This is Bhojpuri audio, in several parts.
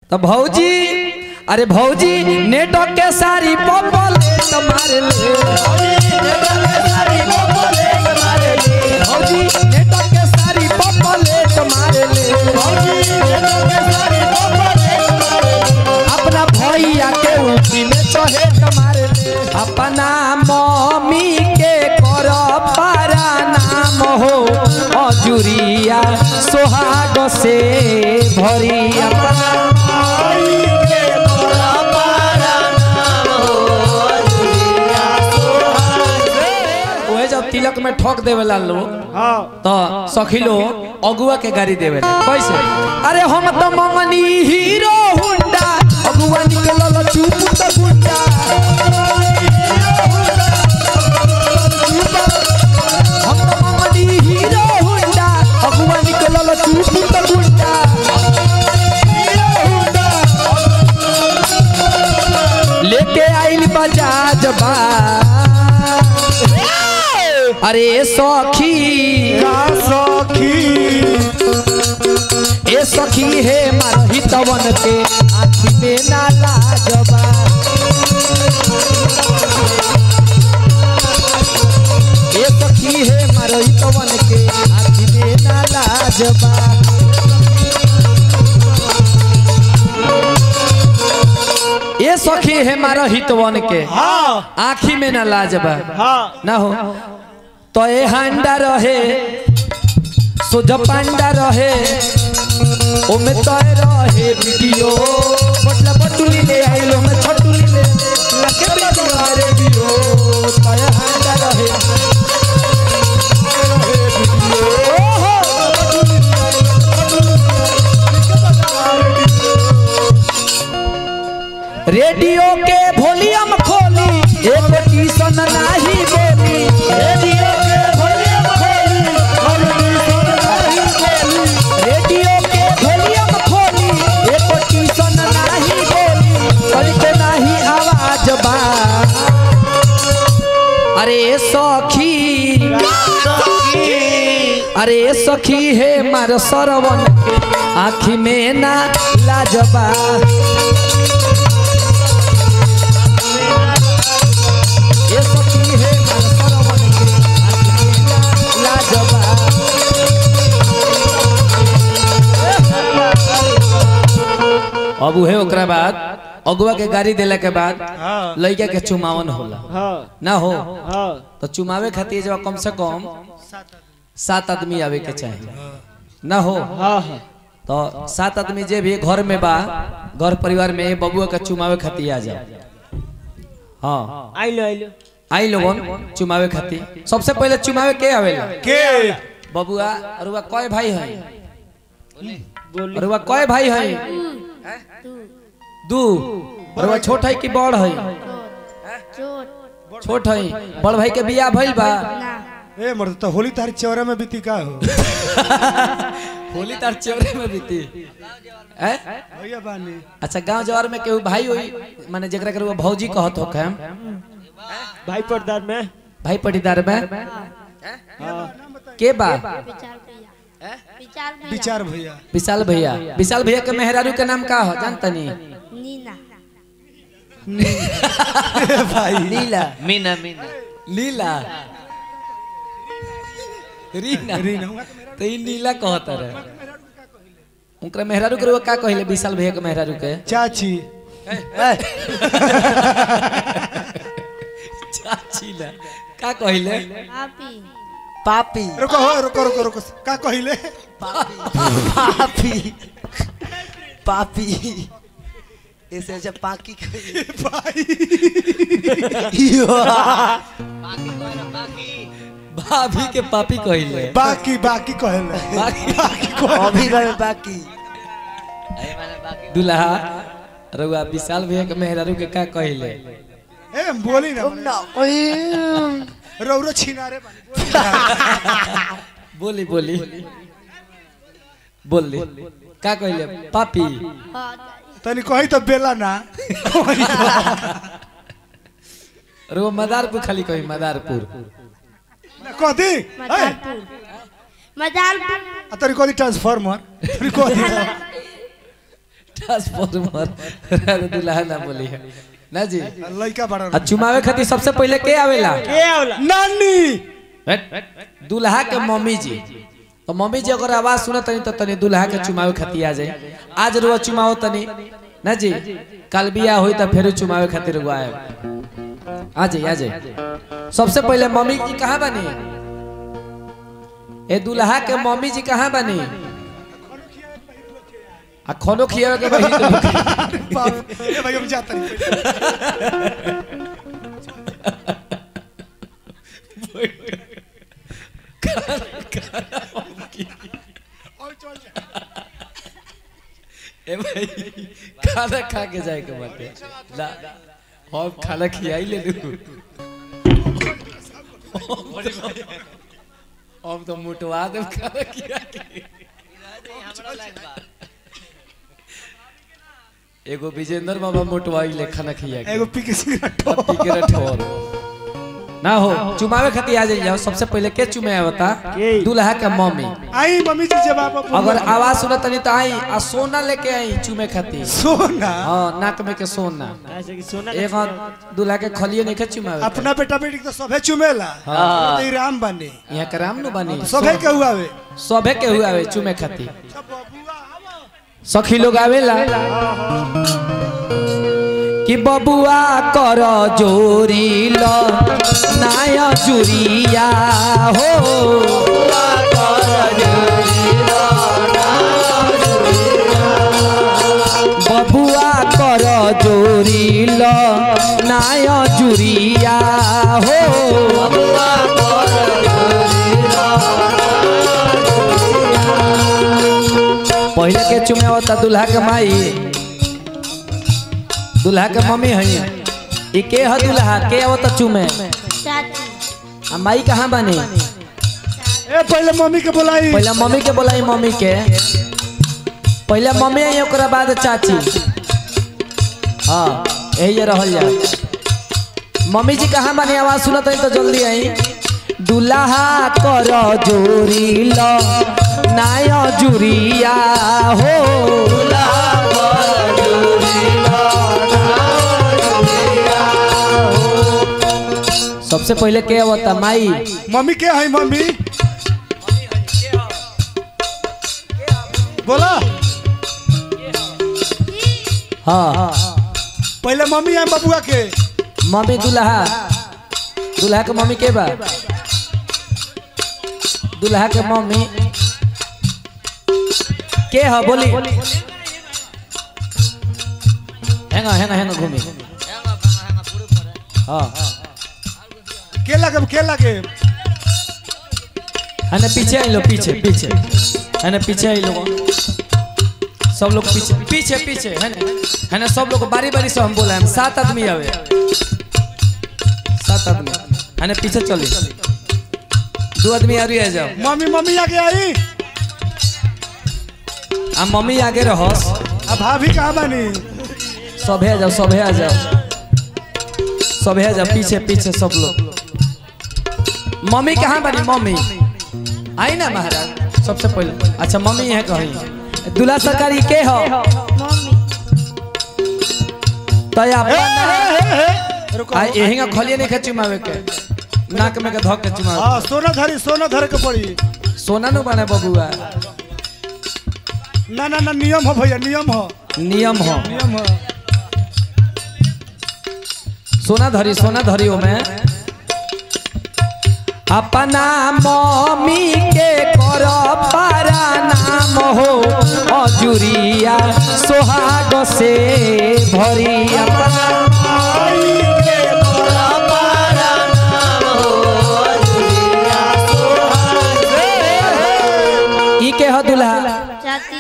तो भौजी अरे भौजी नेटो के सारी पपले तुम्हारे ले भौजी नेटो के सारी पपले तुम्हारे ले अपना भैया के उठी में चढ़े तुम्हारे ले अपना मम्मी के कर पारा नाम हो अजुरिया सोहाग से भरी अपना ओहे जब तिलक में ठोक देवेला लोग हाँ तो सखिलो अगुआ के गाड़ी देवे कैसे अरे हम तो मंगनी हीरो हुंडा अगुआ निकलल चुप तो गुंडा हम तो मंगनी हीरो हुंडा अगुआ निकलल चुप तो गुंडा लेके आइल बजाज बा अरे सखी का सखी ए सखी हे मारही तवन के आँखी में ना लाजबा ए सखी हे मारही तवन के आँखी में ना लाजबा ए सखी हे मारही तवन के हाँ आँखी में ना लाजबा हाँ ना हो तो ए हांडा रहे सोज पांडा रहे ओमे तय रहे वीडियो बटला बटुली ले आइलो में छटुली ले लगे वीडियो रे वीडियो तय हांडा रहे रेडियो के वॉल्यूम खोली एक टीसन नाही बोली रेडियो के वॉल्यूम खोली रेडियो के वॉल्यूम खोली एक टीसन नाही बोली करके नाही आवाज बा अरे सखी अरे सखी हे मार सरवन के आँखी में ना लाजबा ये सखी है मार सरवन के आँखी में ना लाजबा अब उहे ओकरा बाद अगुआ के गाड़ी देला के बाद हाँ। लड़का के चुमावन होला हाँ ना हो हाँ तो चुमावे खातिर जब कम से कम सात आदमी आवे के चाहिए ना हो हाँ हाँ तो सात आदमी जे भी घर में बा घर परिवार में बबुआ के चुमावे खातिर आ जाओ हाँ आइलो आइलो आई लोगन चुमावे खातिर सबसे पहले चुमावे के आवेला के बबुआ अरुआ कय भाई है बोली अरुआ कय भाई है दू अरुआ छोट है कि बड़ है चोट छोट है बड़ भाई के बियाह भइल बा ना ए मर्द तो होली तारी चौरा में बीती का हो होली तार चौरे में बीती हैं? भैया बानी अच्छा गांव जवार में केहू भाई होई माने जेकरा के रउआ भौजी कहत हो हम भाई पर्दार में भाई पटीदार में हाँ के बा विचार भैया विचार भैया विचार भैया विशाल भैया विशाल भैया के मेहरारू के नाम का हो जानतनी नीना भाई लीला मीना मीना लीला रीना रीना तो ई नीला कहत रहे उनकरा मेहरारू के रउआ का कहिले विशाल भैया के मेहरारू के चाची चाची ला का कहिले पापी पापी रुको हो रुको रुको रुको का कहिले पापी पापी ऐसे अच्छा पाकी कही भाई भाभी के पापी कहिले बाकी बाकी कहले बाकी अभी गए बाकी दुल्हा रउआ विशाल भैया के मेहरारू के का कहिले ए बोली ना तुम ना कोई रौरो छिनारे बानी बोली बोली बोली का कहिले पापी तनी कही तो बेला ना रउआ मदारपुर खाली कही मदारपुर कथी ए, मदारपुर मदारपुर आ तनी कथी ट्रांसफार्मर तनी कथी ट्रांसफॉर्मर दुल्हा ना बोली है ना जी लड़का बड़ा आ चुमावे खातिर सबसे पहले के आवेला के आवला नानी हट। दुल्हा के मम्मी जी तो मम्मी जी अगर आवाज सुनत तनी तो तनी दुल्हा के चुमावे खातिर आ जाए आज रुआ चुमाओ तनी ना जी कल बिया होई तो फिर चुमावे खातिर रुआ आए आ जाए आ जाए सबसे पहले मम्मी जी कहाँ बनी ए दुल्हा के मम्मी जी कहाँ बनी आ खानो खियावे के बही तो बाप, ए भाई हम जाता नहीं और चल जा। ए भाई खाना खा के जाए के बाटे ला हम खाना खियाई ले लू हम तो मुटवा दे खाना खिया के एगो विजेंद्र बाबा मोटवाई ले खाना खिया के एगो पी के सिगरेट पप्पी के रठौर ना हो चुमावे खातिर आ जाइए सबसे पहले के चुमे बता के? दूल्हा के मम्मी आई मम्मी जी जब आप अगर आवाज सुनत तनी तो आई आ सोना लेके आई चुमे खातिर सोना हाँ नाक में के सोना ऐसे कि सोना एक हाथ दूल्हा के खलिए नहीं के चुमावे अपना बेटा बेटी के तो सभे चुमेला हाँ। तो ई राम बने यहाँ के राम नु बनी सभे के हुआ वे सभे के हुआ वे चुमे खातिर सखी लोग आवेला कि बबुआ कर जोरी ल नाया जुरिया हो बबुआ कर जोरी ल नाया जुरिया हो पहले के चुमे होता दूल्हा के माई दूल्हा के मम्मी है ई के ह दूल्हा के आवता चुमे चाची आ माई कहाँ बनी ए पहले मम्मी के बोलाई पहले मम्मी के बोलाई मम्मी के पहले मम्मी आई ओकरा बाद चाची हाँ यही ये रहल जा मम्मी जी कहाँ बनी आवाज सुनत हई तो जल्दी आई दूल्हा कर जोरी ल नाय जुरिया हो सबसे पहले के होता माई मम्मी के है मम्मी बोला हाँ पहले मम्मी है बबुआ के मम्मी दूल्हा दूल्हा के मम्मी के बा दूल्हा के मम्मी के ह बोली हेंगा हेंगा हेंगा घूमी हाँ के लगे के लगे है पीछे आई लो पीछे पीछे है पीछे आई लो सब लोग पीछे पीछे पीछे है ना है ना सब लोग बारी बारी से हम बोला हम सात आदमी आवे सात आदमी है ना पीछे चली दो आदमी आगे आ जाओ मम्मी मम्मी आगे आई आ मम्मी आगे रहस अब भाभी कहाँ बनी सभे आ जाओ सभे आ जाओ सभे आ जाओ पीछे पीछे सब लोग मम्मी कहाँ बनी मम्मी आई ना महाराज सबसे पहले अच्छा मम्मी है कहीं दूल्हा सरकारी के हो मम्मी तया हे, हे, हे, हे। रुको आ यही का खलिए नहीं खची मावे के नाक में के धक के चुमावे हाँ सोना धरी सोना धर के पड़ी सोना नु बने बबुआ ना ना ना नियम हो भैया नियम हो नियम हो नियम हो सोना धरी सोना धरी ओमे अपना मम्मी के कर पारा नाम हो अजुरिया सोहाग से भरी अपना ई के ह दुल्हा चाची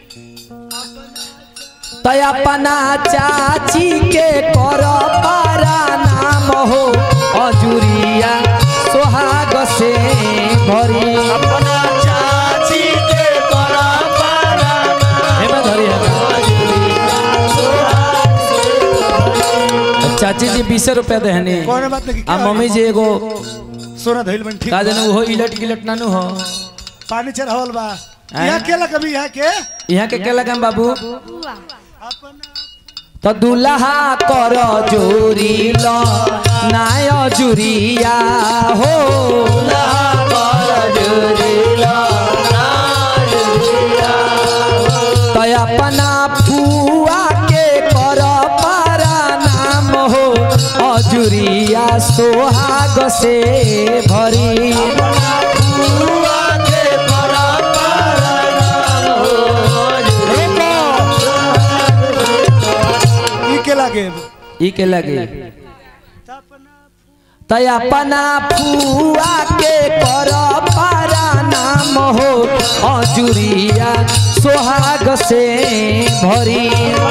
तय अपना चाची के कर पारा नाम हो अजुरिया सोहाग से भरी अपना चाची के कर पारा हेमे धरी हेमे चाची जी बीस रुपया देहनी कौन बात नहीं आ मम्मी जी एगो सोना धइल बन ठीक का जनू हो इलट गिलट नानू हो पानी चढ़ावल बा यहाँ के लगा भी यहाँ के यहाँ के क्या लगा बाबू बुआ तो दुल्हा कर जोरी ल नाय जुरिया हो तो अपना फुआ के कर पारा नाम हो अजुरिया सोहाग से भरी ई के लगे ई के लगे तय अपना फुआ के कर पारा नाम हो अजुरिया सोहाग से भरी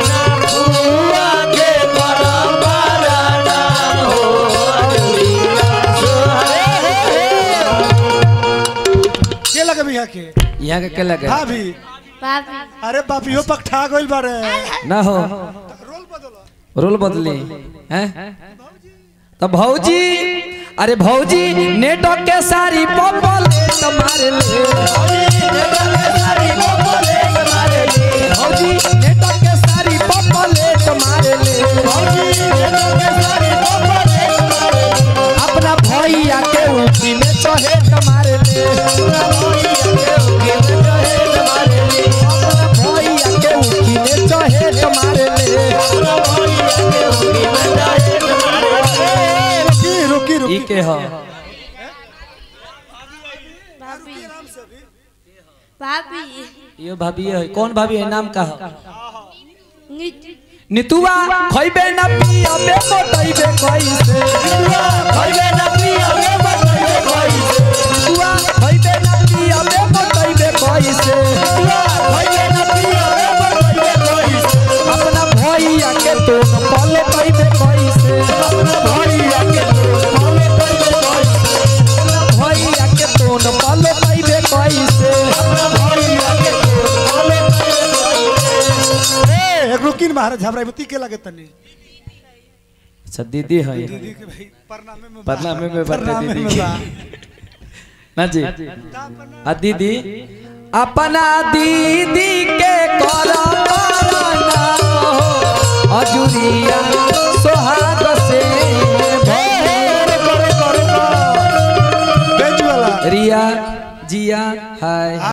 के लगे भी यहाँ के यहाँ के क्या लगे भाभी भाभी अरे बाप यो पकठा गइल बारे ना हो रोल बदलो रोल बदली हैं तो भौजी अरे भौजी नेटो के सारी पपल मार ले भौजी नेटो के सारी पपल मार ले अपना भैया के उठी में चढ़े मार ले अपना भैया के उठी में चढ़े मार ले रुकी रुकी रुकी ई के ह भाभी भाभी यो भाभी है कौन भाभी है नाम का है नीति नितुआ खइबे न पियबे मोटइबे कइसे खइबे न पियबे मोटइबे कइसे नितुआ खइबे न पियबे मोटइबे कइसे खइबे न पियबे मोटइबे कइसे अपना भैया के तो पल कइबे कइसे अपना भैया के तो पल कइबे कइसे अपना भैया के तो पल कइबे कइसे अपना भैया के तो पल ए एक रुकी न महाराज झबराई के लगे तनी अच्छा दीदी है दीदी के भाई परनामे में बा। परनामे में बरते परनामे दीदी में के। बा। ना जी आ दीदी अपना दीदी के कर पारना हो अजुरिया सोहाग से भोर बेच वाला रिया जिया हाय